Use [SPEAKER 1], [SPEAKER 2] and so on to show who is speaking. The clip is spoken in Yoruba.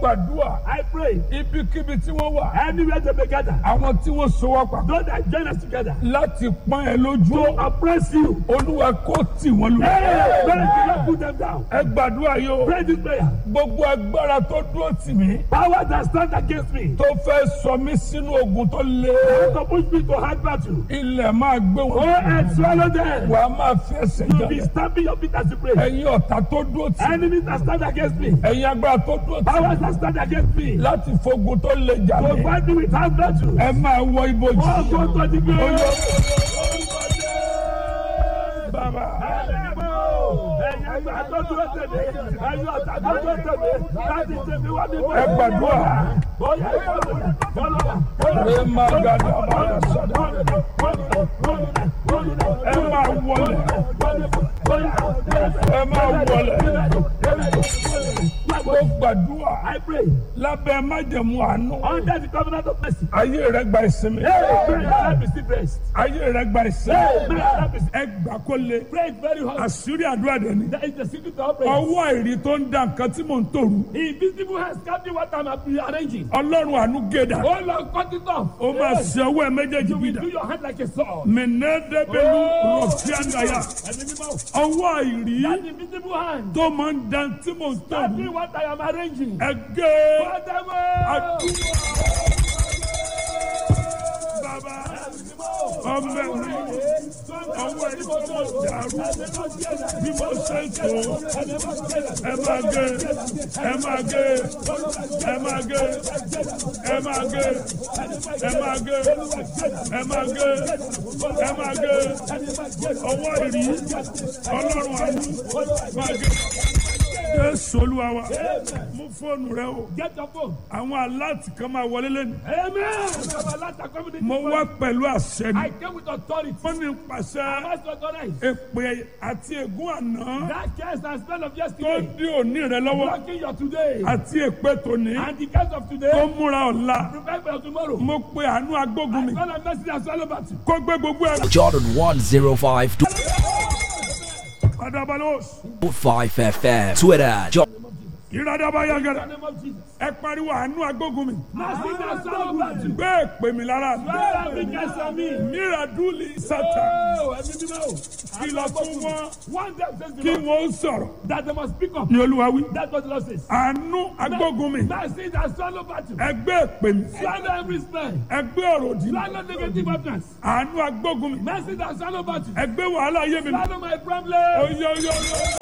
[SPEAKER 1] gbàdúrà
[SPEAKER 2] I pray
[SPEAKER 1] ibikíbi tí wọ́n wà
[SPEAKER 2] anywhere they may gather,
[SPEAKER 1] àwọn tí wọ́n so wá papọ̀
[SPEAKER 2] those that join us together
[SPEAKER 1] láti pọ́n ẹ lójú
[SPEAKER 2] to oppress you.
[SPEAKER 1] olúwa kó tì wọ́n lù.
[SPEAKER 2] Hey, pray do not put them down.
[SPEAKER 1] ẹ gbàdúrà yìí o
[SPEAKER 2] Pray this prayer.
[SPEAKER 1] gbogbo agbára tó dúró tì mí
[SPEAKER 2] Power that stand against me.
[SPEAKER 1] tó fẹ́ sọ mí sínú ogun tó le
[SPEAKER 2] To push me to hard battle.
[SPEAKER 1] ilẹ̀ máa gbé
[SPEAKER 2] Go
[SPEAKER 1] wọn
[SPEAKER 2] and swallow them.
[SPEAKER 1] wà á máa fi ẹsẹ̀
[SPEAKER 2] You be
[SPEAKER 1] jà
[SPEAKER 2] stamping your feet as you pray.
[SPEAKER 1] ẹ̀yin ọ̀tá tó dúró tì mí
[SPEAKER 2] Enemies that stand against me.
[SPEAKER 1] ẹ̀yin agbára tó dúró tì mí
[SPEAKER 2] Powers that stand against me.
[SPEAKER 1] láti fogun tó le jà
[SPEAKER 2] To
[SPEAKER 1] mí
[SPEAKER 2] fight me with hard battle.
[SPEAKER 1] ẹ máa wọ ibojì.
[SPEAKER 2] Oh, go to the grave.
[SPEAKER 1] bàbá ẹ gbàdúrà ẹ máa gàdá bàdà sọdọ ẹ máa wọlé ẹ máa wọlé mo gbàdúrà
[SPEAKER 2] I pray
[SPEAKER 1] lábẹ́ májẹ̀mú àánú
[SPEAKER 2] under the covenant of mercy.
[SPEAKER 1] ayé rẹ gba ìsinmi
[SPEAKER 2] Hey, pray that receive rest.
[SPEAKER 1] ayé rẹ gba ìsinmi
[SPEAKER 2] Hey, pray that receive.
[SPEAKER 1] ẹ gbà kó le
[SPEAKER 2] Pray it very hard.
[SPEAKER 1] àṣírí àdúrà dẹ̀ ni
[SPEAKER 2] That is the secret of prayer.
[SPEAKER 1] ọwọ́ àìrí tó ń da nǹkan tí mò ń tòrú
[SPEAKER 2] Invisible hands can't do what I'm arranging.
[SPEAKER 1] ọlọ́run àánú gèdà
[SPEAKER 2] Oh Lord, cut it off.
[SPEAKER 1] ó máa ṣe ọwọ́ ẹ méjèèjì
[SPEAKER 2] You will
[SPEAKER 1] bìdà
[SPEAKER 2] do your hand like a sword.
[SPEAKER 1] mẹ̀nẹ́dẹ́gbẹ̀lú
[SPEAKER 2] Oh.
[SPEAKER 1] rọ̀fíàndàyà
[SPEAKER 2] And the people,
[SPEAKER 1] ọwọ́ àìrí
[SPEAKER 2] that invisible hand
[SPEAKER 1] tó máa ń da tí mò ń
[SPEAKER 2] can't
[SPEAKER 1] tòrú
[SPEAKER 2] do what I am arranging.
[SPEAKER 1] ẹgẹ́
[SPEAKER 2] Cut them off.
[SPEAKER 1] àdúrà bàbá ọmọ ẹ̀rí ọwọ́ ẹ̀rí tó mọ̀ dàrú bí mo ṣe ń tó ẹ máa gé ẹ máa gé ẹ máa gé ẹ máa gé ẹ máa gé ẹ máa gé ẹ máa gé ọwọ́ ìrí ọlọ́run àánú máa gé. Jésù olúwa wa mú fóònù rẹ o
[SPEAKER 2] Get your phone.
[SPEAKER 1] àwọn aláàtì kan máa wọlé lẹ́nu
[SPEAKER 2] Amen.
[SPEAKER 1] mo wá pẹ̀lú àṣẹ ni
[SPEAKER 2] I came with authority.
[SPEAKER 1] wọ́n ní pàṣẹ
[SPEAKER 2] I must authorize.
[SPEAKER 1] èpè àti ègún àná
[SPEAKER 2] That curse and spell of
[SPEAKER 1] tó
[SPEAKER 2] yesterday.
[SPEAKER 1] dí òní rẹ lọ́wọ́
[SPEAKER 2] Blocking your today.
[SPEAKER 1] àti èpè tòní
[SPEAKER 2] And the curse of
[SPEAKER 1] tó
[SPEAKER 2] today.
[SPEAKER 1] múra ọ̀la
[SPEAKER 2] Prepare for your tomorrow.
[SPEAKER 1] mo pe àánú agbógun mi
[SPEAKER 2] Son of mercy and swallow battle.
[SPEAKER 1] kó gbé gbogbo ẹ̀
[SPEAKER 3] Jordan 105
[SPEAKER 1] adabalos
[SPEAKER 3] 5 FM. Twitter. Jo-
[SPEAKER 1] ìradàbà
[SPEAKER 2] In
[SPEAKER 1] yagẹrẹ
[SPEAKER 2] the name of Jesus.
[SPEAKER 1] ẹ pariwo àánú agbógun mi
[SPEAKER 2] Mercy and swallow battle.
[SPEAKER 1] gbé èpè mi lára
[SPEAKER 2] Swallow every curse on me.
[SPEAKER 1] míradúlì sátà
[SPEAKER 2] Oh, ẹ̀mí mímọ́.
[SPEAKER 1] kìlọ̀ fún wọn
[SPEAKER 2] One day says the
[SPEAKER 1] kí
[SPEAKER 2] Lord
[SPEAKER 1] wọ́n sọ̀rọ̀
[SPEAKER 2] that they must speak up.
[SPEAKER 1] ní olúwa wí
[SPEAKER 2] That's what the Lord says.
[SPEAKER 1] àánú agbógun mi
[SPEAKER 2] Mercy and swallow battle.
[SPEAKER 1] ẹ gbé èpè mi
[SPEAKER 2] Swallow every spell.
[SPEAKER 1] ẹ gbé ọ̀rọ̀ òdì mi
[SPEAKER 2] Swallow negative utterance.
[SPEAKER 1] àánú agbógun mi
[SPEAKER 2] Mercy and swallow battle.
[SPEAKER 1] ẹ gbé wàhálà ayé mi mi
[SPEAKER 2] Swallow my problem.
[SPEAKER 1] oyè oyè oyè.